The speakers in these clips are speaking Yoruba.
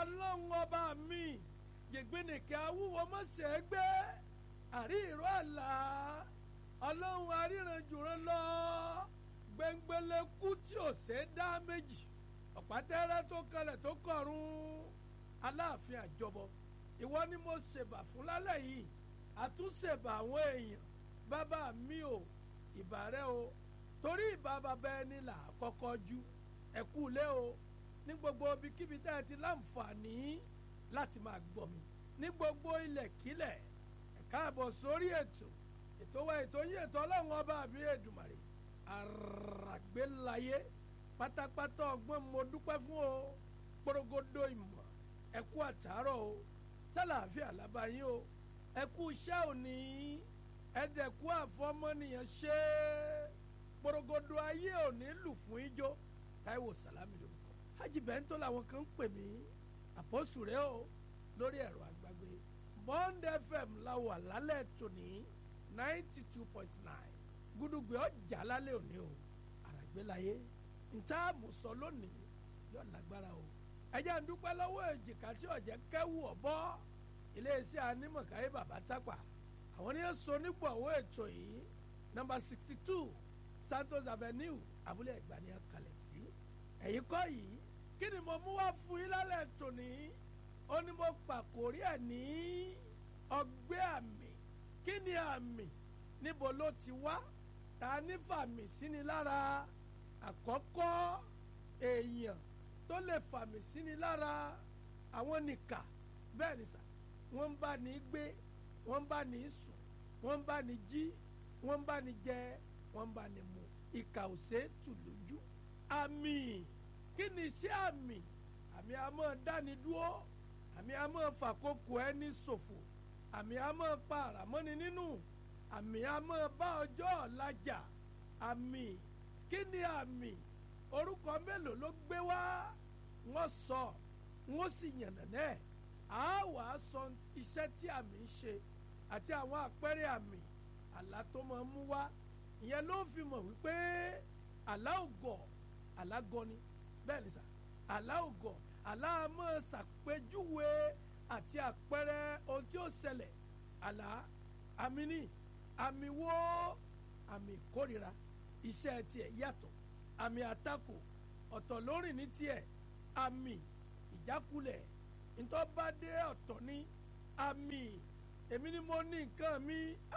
ọlọ́run ọba mi jègbénìkẹ́ awúwo mọ̀sẹ̀ gbé àrí ìró àlá ọlọ́run aríranjùran lọ gbẹngbẹlẹ́kú tí ò ṣe é dá méjì ọ̀pátẹ́rẹ́ tó kalẹ̀ tó kọ̀run aláàfin àjọbọ ìwọ ni mo ṣèbà fún lálẹ́ yìí àtúnṣèbà àwọn èèyàn bàbá mi ò ìbà rẹ o torí ìbà bàbá ẹni là á kọ́kọ́ jú ẹ̀kú lé o ní gbogbo ibikíbi tá ẹ ti láǹfààní láti máa gbọ́ mi ní gbogbo ilẹ̀kílẹ̀ ẹ káàbọ̀ sórí ètò ètò wa ètò yín ètò ọlọ́run ọba àbí èdùmàrè àràgbélayé pátápátá ọgbọ́n mo dúpẹ́ fún o porogodo ìmọ̀ ẹ̀kú àtàárọ̀ o sálàáfíà lábáyín o ẹ̀kú iṣẹ́ òní ẹ̀dẹ̀kú àfọmọ́nìyàn ṣe porogodo ayé òní lù fún ijó táíwò sàlámì lórúkọ hajj bẹ́ńtò làwọn kan ń pè mí àpọ́sù rẹ o lórí ẹ̀rọ àgbàgbé bond fm la wà lálẹ́ tòní ninety two point nine gúdúgbẹ́ ọjà lálẹ́ òní o àràgbélayé ntá àmùsọ lónìí yóò lágbára o ẹjẹ́ ń dúpẹ́ lọ́wọ́ èjìká tí ọ̀jẹ̀ kẹ́wù ọ̀bọ iléeṣẹ́ anímọ̀káyé bàbá tápà àwọn ní sọ nípò àwọn ètò yìí nọ́mbà sixty two santos avenue abúlé ẹ̀gbá ni a kalẹ̀ sí ẹ̀yìn kọ́ yìí kí ni mo mú wá fún yín lálẹ́ tòní ó ní mo pàkórí ẹ̀ ní ọgbẹ́ àmì kí ni àmì níbo ló ti wá ta ní fàmì síni lára àkọ́kọ́ èèyàn tó lè fàmì síni lára àwọn nìkà bẹ́ẹ̀ ni sà wọ́n ń bá ní gbé wọ́n ń bá ní sùn wọ́n ń bá ní jí wọ́n ń bá ní jẹ wọ́n ń bá ní mu ìkà ò ṣeé tù lójú àmì kí ni iṣẹ́ àmì àmì a máa dáni dúró àmì a máa fàkókò ẹni ṣòfò àmì a máa pa àràmọ́ni nínú àmì a máa bá ọjọ́ ọ̀la jà àmì kí ni àmì orúkọ mélòó ló gbé wá wọ́n sọ wọ́n sì yànnàná ẹ̀ á wà á sọ iṣẹ́ tí àmì ń ṣe àti àwọn àpẹẹrẹ àmì àlá tó máa mú wá ìyẹn ló fi mọ̀ wípé àlá ògọ̀ àlá gọni bẹ́ẹ̀ ni sà àlá ògọ̀ àlá máa ṣàpèjúwe àti àpẹẹrẹ ohun tí ó ṣẹlẹ̀ àlá àmì ní àmì wo àmì ìkórira iṣẹ́ tiẹ̀ yàtọ̀ àmì àtakò ọ̀tọ̀ lórìn ní tiẹ̀ àmì ìjákulẹ̀ ntọ́badé ọ̀tọ̀ ní àmì èmi ni mo ní nǹkan mi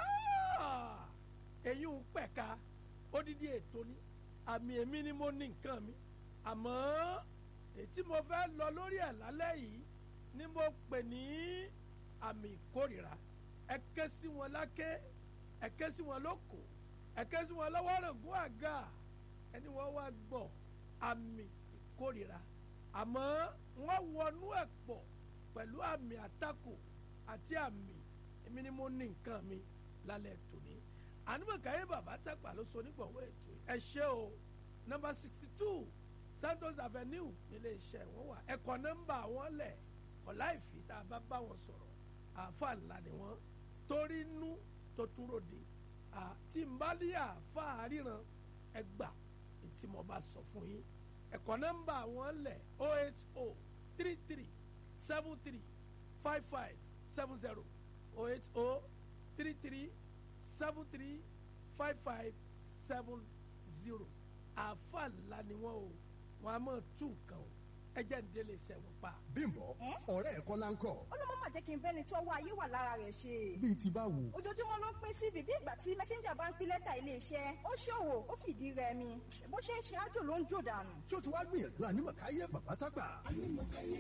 èyí ń pẹ̀ka odidi ètò ní àmì èmi ni mo ní nǹkan mi àmọ́ ètí mo fẹ́ lọ lórí ẹ̀ lálẹ́ yìí ni mo pè ní àmì ìkórìíra ẹ ké sí wọn láké ẹ ké sí wọn lóko ẹ ké sí wọn lọ́wọ́ rògùn àga ẹni wọ́n wá gbọ́ àmì ìkórìíra àmọ́ wọ́n wọnú ẹ̀ pọ̀ pẹ̀lú àmì àtakò àti àmì èmi ni mo ní nǹkan mi lálẹ́ tòní ànúmọ̀káyé bàbá tàpá ló so nígbàwọ́ ètò ẹ ṣé o nọ́mbà sixty two santos avenue nílé iṣẹ́ wọn wà ẹ̀kọ́ nọ́mbà wọn lẹ̀ ọ̀la ìfì tá a bá bá wọn sọ̀rọ̀ àáfà ńlá ni wọ́n torí inú tó tún ròde àti mbálí àáfà ríran ẹgbà tí mo bá sọ fún yín ẹ̀kọ́ nọ́mbà wọn lẹ̀ o eight o three three seven three five five seven zero o eight o three three seven three five five seven zero àáfà ńlá ni wọ́n o wọ́n á máa tún nǹkan o ẹ jẹ́ ń délé iṣẹ́ wọn pa. bímbọ ọ̀rẹ́ ẹ̀ kọ́ la ń kọ́. ó ló mọ́ mà jẹ́ kí n bẹ́ni tó wá ayé wà lára rẹ̀ ṣe. bíi ti báwo. ojoojúmọ́ ló ń pín sí bíbí ìgbà tí mẹ́sẹ́ńjà bá ń pín lẹ́tà iléeṣẹ́ ó ṣòwò ó fìdí rẹmi bó ṣe ń ṣe ájò ló ń jò dànù. ṣó ti wá gbìyànjú ànímọ̀káyé bàbá tágbà. ànímọ̀káyé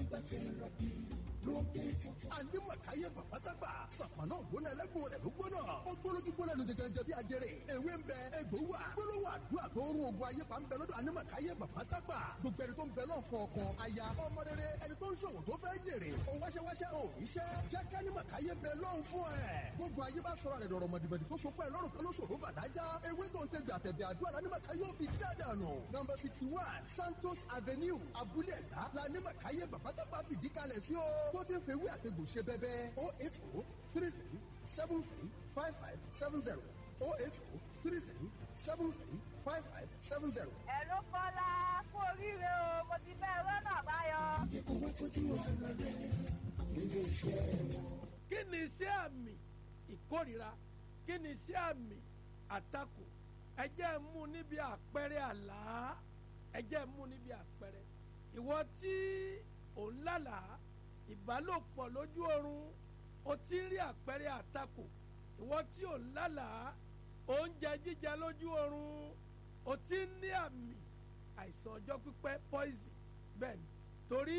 ànímọ̀káyé bàbá tágbà. sàpànà ògbóná ẹlẹ́gbọ̀n rẹ̀ ló gbóná. ó gbólójú gbóná ló jẹjẹrẹ jẹ bí ajẹrẹ. ewé ń bẹ egbò wà. gbólóhùn àdúrà tó rún ogun ayé pa ń bẹ lọ́dọ̀ ànímọ̀káyé bàbá tágbà. gbogbo ẹni tó ń bẹ lọ́n fún ọkọ aya ọmọ rere ẹni tó ń ṣòwò tó fẹ́ jèrè. ó wáṣẹ́wáṣẹ́ ò iṣẹ́ jẹ́ kánímọ̀káyé bẹ lọ́n fún ẹ̀. gbogbo ayé bá sọ̀rọ̀ rẹ̀ dọ̀rọ̀ mọ̀dìmọ̀dì tó so pẹ́ lọ́rùn kan ló ṣòro bàdájá. ewé tó ń tẹ gbàtẹ̀bẹ̀ àdúrà lánímọ̀káyé ò fi dádànù. nọmba sixty one santos avenue abúlé ẹ̀dá lánímọ̀káyé bàbá tágbà fìdí kalẹ̀ sí o. tó ti ń fewé àtegbò ṣe bẹ́bẹ́ o eight o three three seven three five five seven zero o eight o three three seven three five five seven zero. ẹ ló kọ́lá kú oríire o mo ti fẹ́ rọ́nà àbáyọ. kí ni iṣẹ́ àmì ìkórira kí ni iṣẹ́ àmì àtakò ẹ jẹ́ mú níbi àpẹẹrẹ àlá ẹ jẹ́ mú níbi àpẹẹrẹ ìwọ tí ò ń lálàá ìbálòpọ̀ lójú oorun o ti ń rí àpẹẹrẹ àtakò ìwọ tí ò ń lálàá oúnjẹ jíjẹ lójú oorun o ti ń ní àmì àìsàn ọjọ́ pípẹ́ poison bẹ́ẹ̀ ni torí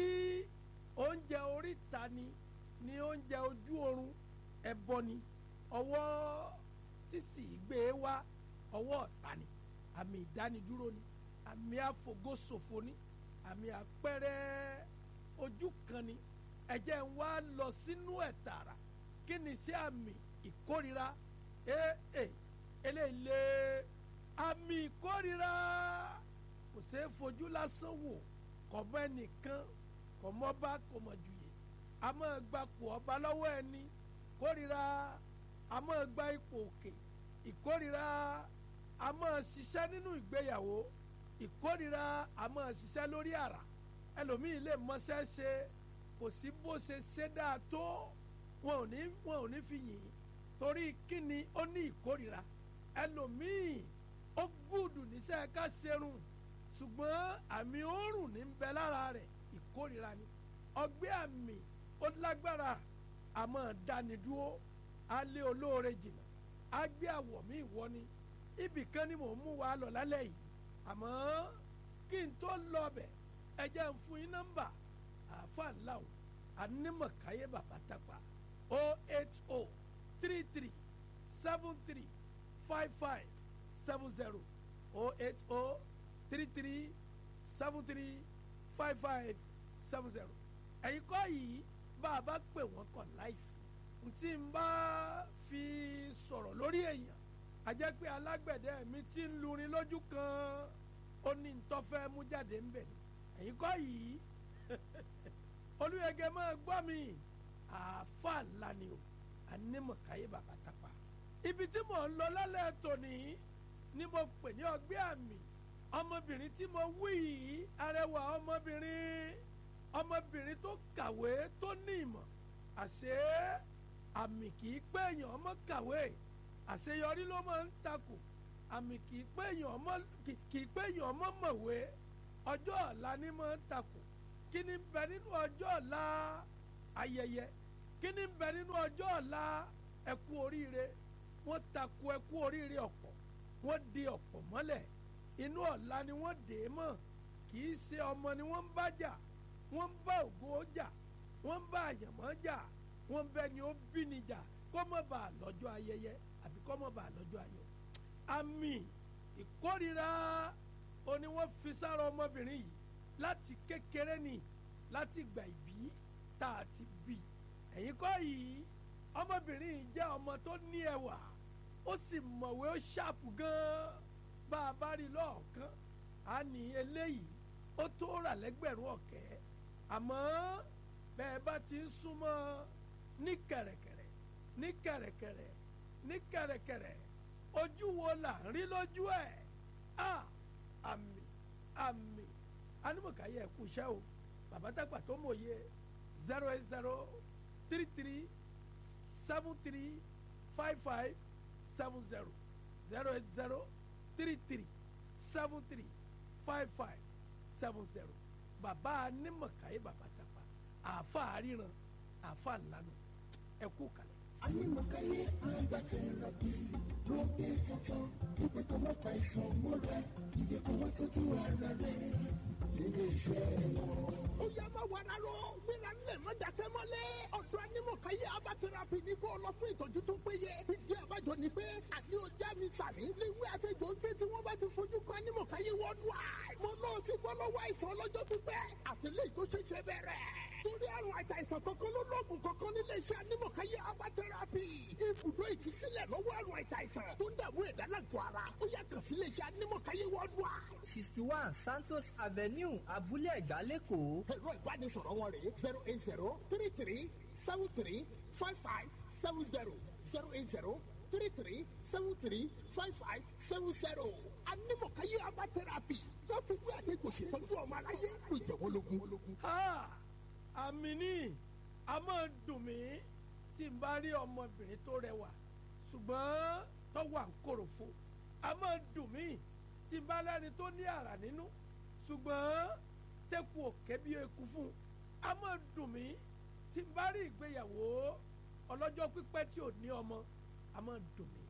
oúnjẹ oríta ni ní oúnjẹ ojú oorun ẹbọ ni ọwọ́ tí sì gbé e wá ọwọ́ ọ̀tá ni àmì ìdánidúró ni àmì àfògóṣòfò ni àmì àpẹẹrẹ ojú kan ni ẹ̀jẹ̀ ń wá lọ sínú ẹ̀ tààrà kí ni sí àmì ìkórira ee eléyìí àmì ìkórira kò ṣeé fojú lásán wò kọ̀mọ́ ẹnìkan kọ̀mọ́ bá kọ̀mọ́ jùyè a máa gba pò ọba lọ́wọ́ ẹni kórira a máa gba ipò òkè ìkórira a máa ṣiṣẹ́ nínú ìgbéyàwó ìkórira a máa ṣiṣẹ́ lórí àrà ẹlòmíì lè mọṣẹ́ ṣe kò sí bó ṣe ṣe dáa tó wọn ò ní wọn ò ní fi yìn torí kíni ó ní ìkórira ẹlòmíì ó gùdù níṣẹ́ ká ṣerun ṣùgbọ́n àmì òórùn ní ń bẹ lára rẹ̀ ìkórira ni ọgbẹ́ àmì ó lágbára àmọ́ dánidúró alẹ́ olóore jìnnà agbé àwọ̀ mi ìwọ ni ibì kan ni mò ń mú wa lọ lálẹ́ yìí àmọ́ kí n tó lọ bẹ̀ ẹ jẹ́ ń fún yín nọ́mbà àáfàá ńlá o anímọ̀káyé bàbá tàpá o eight o three three seven three five five seven zero o eight o three three seven three five five seven zero ẹ̀yin kọ́ yìí bá a bá pè wọ́n kàn láìfi tí n bá fi sọ̀rọ̀ lórí èèyàn a jẹ́ pé alágbẹ̀dẹ mi ti ń lurin lójú kan ó ní ntọ́fẹ́ mú jáde ń bẹ̀ ni ẹ̀yin kọ́ yìí olùyẹ̀gẹ̀ máa gbọ́ mi àáfàá ńlá ni o anímọ̀káyé bàbá tapa ibi tí mò ń lọ lálẹ́ tòní ni mo pè ní ọgbẹ́ àmì ọmọbìnrin tí mo wí yìí arẹwà ọmọbìnrin ọmọbìnrin tó kàwé tó ní ìmọ̀ àṣé àmì kì í pé èèyàn ọmọ kàwé àṣeyọrí ló máa ń takò àmì kì í pé èèyàn ọmọ kì í pé èèyàn ọmọ mọ̀wé ọjọ́ ọ̀la ni máa ń takò kí ni ń bẹ nínú ọjọ́ ọ̀la ayẹyẹ kí ni ń bẹ nínú ọjọ́ ọ̀la ẹkú oríire wọ́n takò ẹkú oríire ọ̀pọ̀ wọ́n di ọ̀pọ̀ mọ́lẹ̀ inú ọ̀la ni wọ́n dè é mọ́ kì í ṣe ọmọ ni wọ́n ń bá jà wọ́n ń bá ògo jà wọ́n ń bá àyànmọ́ jà wọ́n ń bẹ ni ó bí ni jà kó mọ̀ bá a lọ́jọ́ ayẹyẹ àbí kó mọ̀ bá a lọ́jọ́ ayọ̀ àmì ìkórira ó ní wọ́n fi sára ọmọbìnrin yìí láti kékeré ni láti gbà ìbí tá a ti bí ẹ̀yin kọ́ yìí ọmọbìnrin yìí jẹ́ ọmọ tó ní ẹwà ó sì mọ̀wé ó ṣàpù gan-an bá a bá rí lọ́ọ̀kan á ní eléyìí ó tó rà lẹ́gbẹ̀rún ọ̀kẹ́ àmọ́ bẹ́ẹ̀ bá ti ń súnmọ́ ní kẹ̀rẹ̀kẹ̀rẹ̀ ní kẹ̀rẹ̀kẹ̀rẹ̀ ní kẹ̀rẹ̀kẹ̀rẹ̀ ojú wo là ń rí lójú ẹ̀ á àmì àmì anímọ̀káyé ẹ̀kú iṣẹ́ o bàbá dàgbà tó mòye zero eight zero three three seven three five five seven zero zero eight zero three three seven three five five seven zero bàbá anímọ̀káyé bàbá dàgbà àáfà àríran àáfà ńlanu ẹ̀kú kalẹ̀. Anímọ̀káyé agbákẹ́rẹ́ bí ló dé tuntun pípẹ́ tó má pa ìṣàn mọ́ra ìdè kò wọ́n tójú ara rẹ̀ nílé iṣẹ́ wọn. ó yẹ má wàrà lọ gbéra ńlẹ̀ má dàkẹ́ mọ́lẹ̀ ọ̀dọ̀ anímọ̀káyé abatẹ́rapì ní kó lọ fún ìtọ́jú tó péye ìdí àbájọ ni pé àní ọjà mi sàmì léwé àtẹjọ ń ké tí wọ́n bá ti fojú kan anímọ̀káyé worldwide mo náà ti bọ́ lọ́wọ́ àìsàn ọlọ́jọ́ pípẹ́ àtẹlẹ́ tó ṣẹ̀ṣẹ̀ bẹ̀rẹ̀ torí àrùn àìsàn kankan ló lóògùn kankan nílé iṣẹ́ anímọ̀káyé abatẹ́rapì ibùdó ìtúsílẹ̀ lọ́wọ́ àrùn àìsàn tó ń dààmú ẹ̀dá lágọ̀ọ́ ara ó yà kàn sí ilé iṣẹ́ anímọ̀káyé worldwide sixty one santos avenue abúlé ẹ̀gbá lẹ́kọ̀ọ́. ẹ̀rọ ìbánisọ̀rọ̀ wọn rèé zero eight zero three three seven three five five seven zero zero eight zero three three seven three five five seven zero. anímọ̀káyé abá tẹ́rápì tó fi gbé àdégbò ṣètọ́jú ọmọ aráyé ló jẹ́ wọ́n lógún. Ha! àmì ní a máa dùn mí tí n bá rí ọmọbìnrin tó rẹwà ṣùgbọ́n tó wà ń kòròfo a máa dùn mí tí n bá lẹ́ni tó ní àrà nínú ṣùgbọ́n tẹ́kù òkè bí eku fún un a máa dùn mí tí n bá rí ìgbéyàwó ọlọ́jọ́ pípẹ́ tí ò ní ọmọ a máa dùn mí.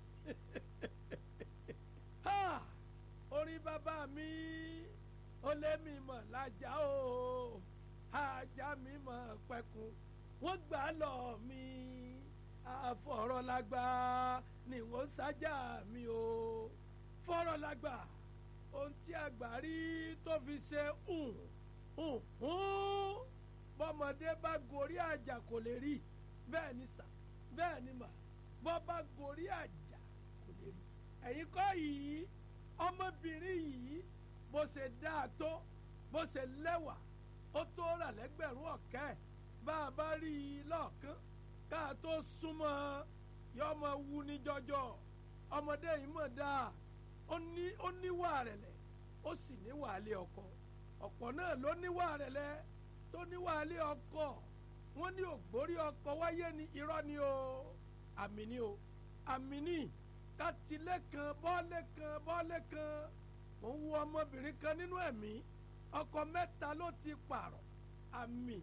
Ha! orí bàbá mi ó lé mi mọ̀ lájà o ajá mi mọ̀ pẹ̀kun wọ́n gbà á lọ mi àfọ̀rọ̀lágbá ni wọ́n sájà mi o fọ̀rọ̀lágbá ohun tí àgbà rí tó fi ṣe hùn hùn hùn bọ́mọdé bá gorí àjà kò lè rí bẹ́ẹ̀ ni sà bẹ́ẹ̀ ni mà bọ́ bá gorí àjà kò lè rí ẹ̀yin kọ́ yìí ọmọbìnrin yìí bó ṣe dáa tó bó ṣe lẹ́wà ó tó rà lẹ́gbẹ̀rún ọ̀kẹ́ bá a bá rí i lọ́ọ̀kán ká a tó súnmọ́ yọ ọmọ wu ní jọjọ ọmọdé yìí mọ̀ dáa ó ní ó níwà rẹ̀lẹ̀ ó sì níwà lé ọkọ ọ̀pọ̀ náà ló níwà rẹ̀lẹ̀ tó níwà lé ọkọ wọ́n ní ògbórí ọkọ wáyé ní irọ́ ni o àmì ni o àmì ni kátìlẹ̀ kan bọ́ọ̀lẹ̀ kan bọ́ọ̀lẹ̀ kan mò ń wo ọmọbìnrin kan nínú ẹ̀mí ọkọ mẹ́ta ló ti pààrọ̀ àmì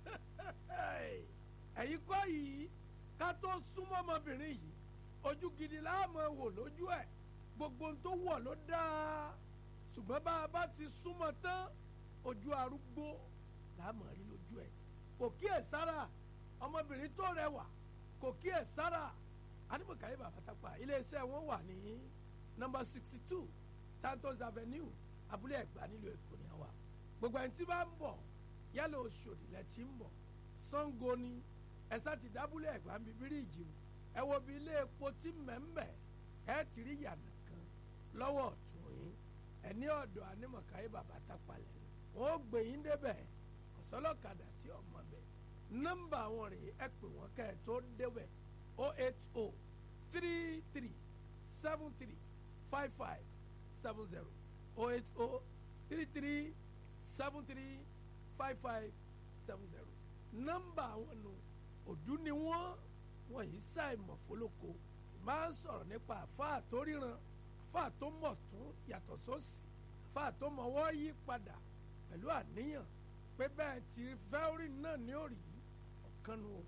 ẹ̀yin kọ́ yìí ká tó súnmọ́ ọmọbìnrin yìí ojú gidi láàmú wò lójú ẹ̀ gbogbo ohun tó wọ̀ ló dáa ṣùgbọ́n bá a bá ti súnmọ́ tán ojú arúgbó láàmú rí lójú ẹ̀ kò kíyè sára ọmọbìnrin tó rẹwà kò kíyè sára animakaye babatapa iléeṣẹ́ wọn wà ní nọ́mbà sixty two santos avenue abúlé ẹ̀gbá nílùú èkó ní àwa gbogbo ẹni tí bá ń bọ̀ yálà oṣòdì lẹ ti ń bọ̀ sango ni ẹ̀sà ti dábúlé ẹ̀gbá ń bí bíríìjì o ẹ wo bí ilé epo tí mẹ́mbẹ́ ẹ ti rí yànnà kan lọ́wọ́ ọ̀tún yín ẹ ní ọ̀dọ̀ animakaye babatapa lẹ̀ wọ́n ó gbé yín débẹ̀ ọ̀sọ́lọ́kadà tí ọmọ bẹ̀ nọ́mbà wọn rèé ẹ pè wọ́n kẹ́ ẹ tó débẹ̀ 080 33 73 55 70 080 33 73 55 70 nọ́mbà àwọn nù òdú ni wọ́n wọ́n yìí ṣàìmọ̀ fólóko tí máa ń sọ̀rọ̀ nípa àfáà tó ríran àfáà tó mọ̀ tún yàtọ̀ sósì àfáà tó mọ̀wọ́ yí padà pẹ̀lú àníyàn pé bẹ́ẹ̀ tí fẹ́ẹ́rì náà ní òrì ọ̀kan nu o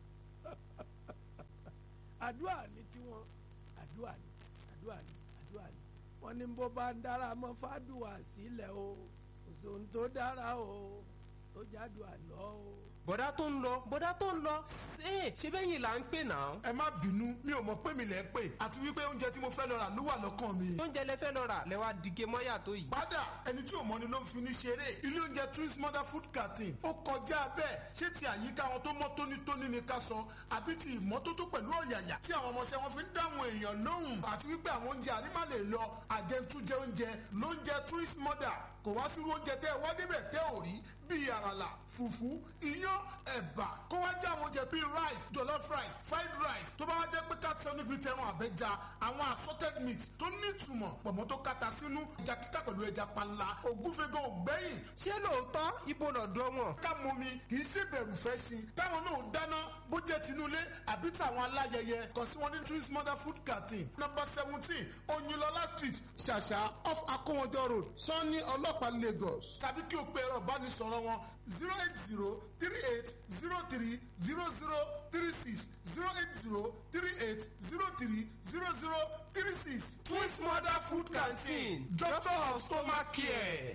àdúrà ní tiwọn àdúrà ní àdúrà ní àdúrà ní wọn ní bó bá ń dára mọ́ fàdùà sílẹ̀ o kò sóhun tó dára o tó jádùá lọ o. bọ̀dá tó ń lọ bọ̀dá tó ń lọ ṣé ṣé bẹ́yìn là ń pè náà. ẹ má bínú mi ò mọ̀ pé mi lẹ̀ ń pè àti wípé oúnjẹ tí mo fẹ́ lọ rà ló wà lọ́kàn mi. oúnjẹ lẹ fẹ́ lọ rà lẹ wá dìge mọ́yà tó yìí. padà ẹni tí ò mọ̀ ni ló ń fi ní ṣeré ilé oúnjẹ twins mother food canteen ó kọjá bẹ́ẹ̀ ṣé ti àyíká wọn tó mọ́ tónítóní ni ká sọ àbí ti ìmọ́tótó pẹ̀lú ọ̀yàyà tí àwọn ọmọọṣẹ́ wọn fi ń dáhùn èèyàn lóhùn àti wípé àwọn oúnjẹ àrímà lè lọ àjẹntújẹ oúnjẹ lóúnjẹ twins mother kò wá sírú oúnjẹ tẹ́ ẹ wá débẹ̀ tẹ́ ò rí bíi àràlà fùfú iyán ẹ̀bà kó wá jẹ́ àwọn oúnjẹ bíi rice jollof rice fried rice tó bá wá jẹ́ pé káàtì níbi tẹran àbẹ́ja àwọn assorted meat tó nítumọ̀ pọ̀mọ́ tó kata sínú ẹja kíkà pẹ̀lú ẹja panla ògúnfẹ́gàn ògbẹ́yìn ṣé lóòótọ́ ibo lọ́dọ̀ wọn. ká mọ mi kì í ṣe bẹ̀rù fẹ́ sí i táwọn náà dáná bó jẹ́ tinúlé àbí tàwọn aláyẹyẹ kàn sí wọn ní twins mother food canteen number seventeen oyinlọlá street ṣàṣà off akówọjọ road sanni ọlọ́pàá lagos tàbí kí o pe ẹ̀rọ ìbánisọ̀rọ̀ wọn zero eight zero three eight zero three zero zero three six zero eight zero three eight zero three zero zero three six. twins mother food canteen doctor of stomach care.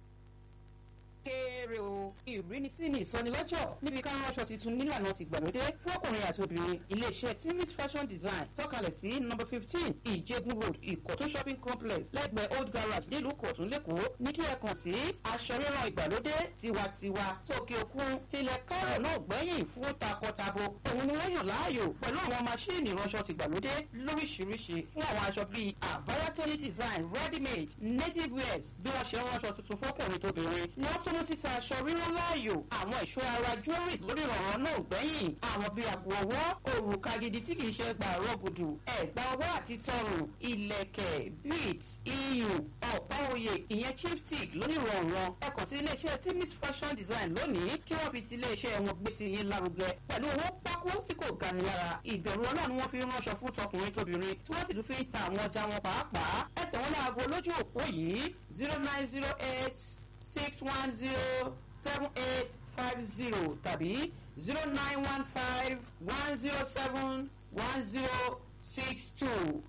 kéré o ìrínisí ní ìsọnilọ́jọ̀ níbi ká ránṣọ tuntun nílànà tìgbàlódé fún ọkùnrin àti obìnrin iléeṣẹ́ timis fashion design tọ́kalẹ̀ sí number fifteen ìjẹ̀bú road ìkọ̀tún shopping complex lẹ́gbẹ̀ẹ́ old garage nílùú kọ̀tún lẹ́kọ̀ọ́ ní kí ẹ kàn sí aṣọ ríran ìgbàlódé tiwantiwa tókè òkun tilẹ̀ kárọ̀ náà gbẹ̀yìn fún takọtabo òun ni wọ́n yàn láàyò pẹ̀lú àwọn maṣíìnì ìránṣọ tìgbàlódé lóríṣiríṣi fún àwọn aṣọ bíi àbáyákẹ́lẹ́ design ready made native wears bí wọ́n ṣe ń ránṣọ tuntun fọ́kùnrin tóbìnrin wọ́n tún mú títa aṣọ rírán láàyò àwọn ẹ̀ṣọ́ ara jewelries lórí ìrànwọ́ náà gbẹ̀yìn àwọn bíi àpò ọwọ́ òrùka gidi tí kìí ṣe gbà rọ́gùdù ẹ̀gbà ọwọ́ àti tọrùn ilẹ̀kẹ̀ beads iyùn ọ̀pá oyè ìyẹn chipstick lórí ìrànwọ́ ẹ kàn sí iléeṣẹ́ timis fashion design lónìí kí wọ́n fi ti iléeṣẹ́ wọn gbé ti yín lárugẹ pẹ̀lú owó pákó tí kò gani lára ìbẹ̀rù ọlọ́run wọn fi ránṣọ fún tọkùnrin tóbìnrin tí wọ́n sì tún fi ń ta àwọn ọjà wọn pàápàá ẹ tẹ̀ wọ́n láago lójú òpó yìí zero nine zero eight six one zero seven eight five zero tàbí zero nine one five one zero seven one zero six two.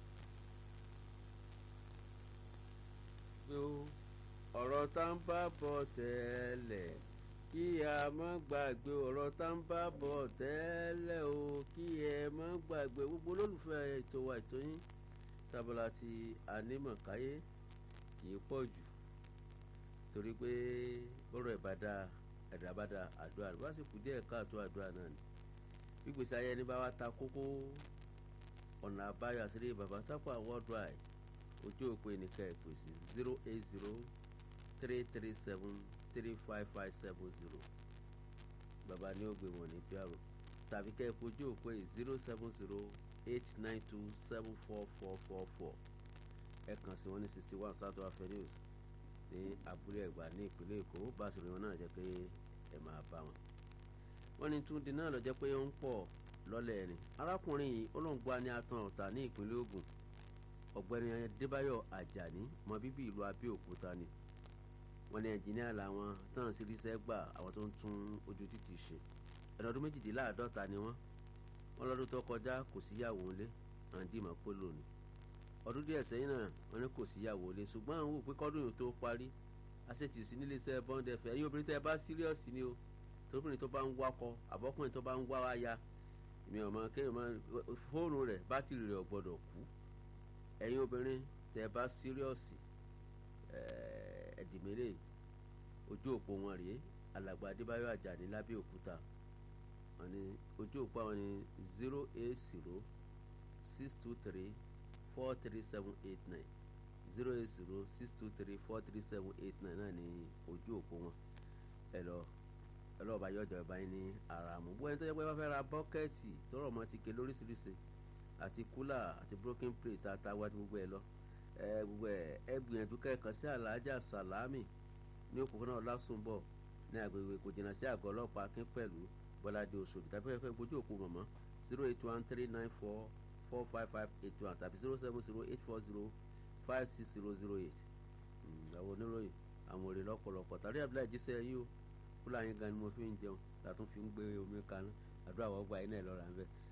ọ̀rọ̀ tá ń bá bọ̀ tẹ́lẹ̀ kí a má gbàgbé ọ̀rọ̀ tá ń bá bọ̀ tẹ́lẹ̀ o kí ẹ má gbàgbé gbogbo olólùfẹ́ ètò wa ètò yín tábìlà ti ànímọ̀káyé kì í pọ̀ jù torí pé bọ́rọ̀ ìbàdà ẹ̀dàbàdà àdúrà bá sì kú díẹ̀ káàtó àdúrà náà ni gbígbèsè ayé ẹni bá wa ta kókó ọ̀nà àbáyọ àṣírí bàbá tápà worldwide ojú òpó ẹnìkan ẹ̀pẹ́ sí zero eight zero three three seven three five five seven zero bàbá ní ògbé wọn ní pr tàbí kẹ́ ẹ fojú òpó yìí zero seven zero eight nine two seven four four four four ẹ kàn sí wọn ní sixty one south avenue ní abúlé ẹ̀gbá ní ìpínlẹ̀ èkó bá a sọ̀rọ̀ wọn náà jẹ́ pé ẹ máa bá wọn. wọ́n ní túndín náà lọ jẹ́ pé ó ń pọ̀ lọ́lẹ̀ ẹ̀rìn arákùnrin yìí olóńgbò ní atan ọ̀tà ní ìpínlẹ̀ ògùn ọ̀gbẹ́ni adébáyọ̀ àjàní ọmọ bíbí ìlú abẹ́òkúta ni wọ́n ní ẹnjìníà làwọn tán sí ríṣẹ́ gbà àwọn tó ń tún ojú títì ṣe ẹ̀rọ ọdún méjìdínláàádọ́ta ni wọ́n wọ́n lọ́dún tó kọjá kò síyàwó ńlé àǹdímọ̀ polo ni ọdún díẹ̀ sẹ́yìn náà wọ́n ní kò síyàwó ńlé ṣùgbọ́n àwọn wò pé kọ́dún yìí tó parí aṣètì sí nílé iṣẹ́ bọ́ńdẹ fẹ́ ẹ̀yin obìnrin tẹ́ ẹ bá síríọ̀sì ni o tóbìnrin tó bá ń wakọ àbọ́kùnrin tó bá ń wá aya mi ò mọ kéèyàn máa fóònù rẹ̀ bátìrì rẹ̀ ò gbọ́dọ̀ kú ẹ̀yin obìnrin tẹ́ ẹ bá síríọ̀sì ẹ̀ẹ́dìmẹ́lẹ̀ ojú òpó wọn rèé alàgbà adébáyọ̀ àjàní lábẹ́òkúta wọn ni ojú òpó àwọn ni zero eight zero six two three four three seven eight nine zero eight zero six two three four three seven eight nine náà ni ojú òpó wọn ẹ lọ ẹ lọ́ọ́ bá yọjọ́ ẹ bá yín ní ara mú bóyá tó yẹ pé wọ́n fẹ́ ra bọ́kẹ́ẹ̀tì tọrọ mọ́ ti ké lóríṣiríṣi àti kúlà àti broken plate àtàwọn àti gbogbo ẹ lọ ẹ gbogbo ẹ ẹ gbìyànjú kẹ́kọ̀ọ́ sí aláàjà sàlámì ní òpópónà ọlásùnbọ̀ ní agbègbè kò jìnnà sí àgọ́ ọlọ́pàá akín pẹ̀lú bọ́ládé oṣù tàbí ẹ̀fẹ́ gbójú òpó mọ̀mọ́ zero eight one three nine four four five five eight one tàbí zero seven zero eight four zero five six zero zero eight àwọn oníròyìn àwọn òrè lọ́pọ̀lọpọ̀ tàbí abúlé ìjíṣẹ́ yìí o fúlàní gan ni mo fi ń jẹun tàtún fi ń gbé omi kaná àdúrà wọ́n gba iná ẹ̀ lọ́ra ń bẹ́ẹ̀